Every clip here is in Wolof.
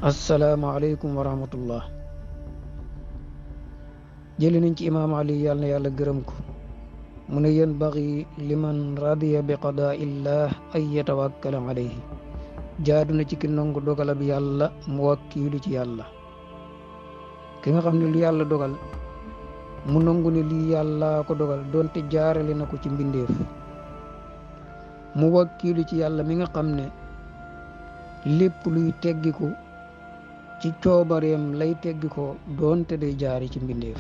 asalaamaaleykum wa rahmatullah jëli nañ ci imaam ali yàlla na yàlla gërëm ko mu ne yanbagi liman radiya bi qadaa illah ay yatawakkala alayhi jaadu na ci ki nangu dogalab yàlla mu wakkiilu ci yàlla ki nga xam ne lu yàlla dogal mu nangu ne lii yàlla ko dogal doonte jaarale na ko ci mbindeef mu wakkiilu ci yàlla mi nga xam ne lépp luy teggiku ci coobareem lay teggi ko doonte day jaari ci mbindeef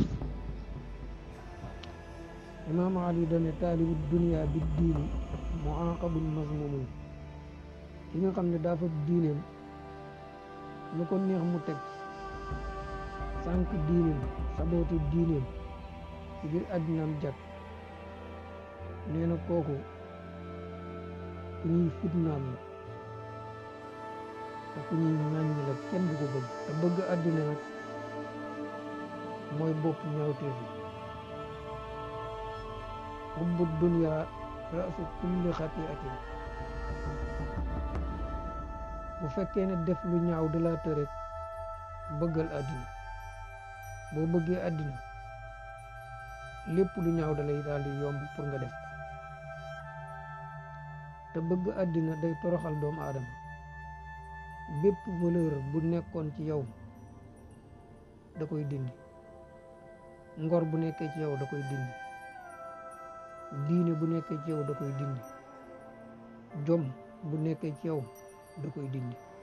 imaam ali dane taalibu dunia bi diini mu aqabul mazmumun ki nga xam ne daa fa diineem lu ko neex mu teg sànq diineem saboote diineem ci biir àddinaam jag nee na kooku ku ñuy fitnaam la te ku ñuy ŋàññi la kenn du ko bëgg te bëgg àddina nag mooy bopp ñaawteef yi xubbu dunya rasu kulli xatiatin bu fekkee ne def lu ñaaw da laa tërek bëggal àddina boo bëggee àddina lépp lu ñaaw da lay daal di yomb pour nga def ko te bëgg àddina day toroxal doomu aadama bépp valeur bu nekkoon ci yow da koy dindi ngor bu nekkee ci yow da koy dindi diine bu nekkee ci yow da koy dindi jom bu nekkee ci yow da koy dindi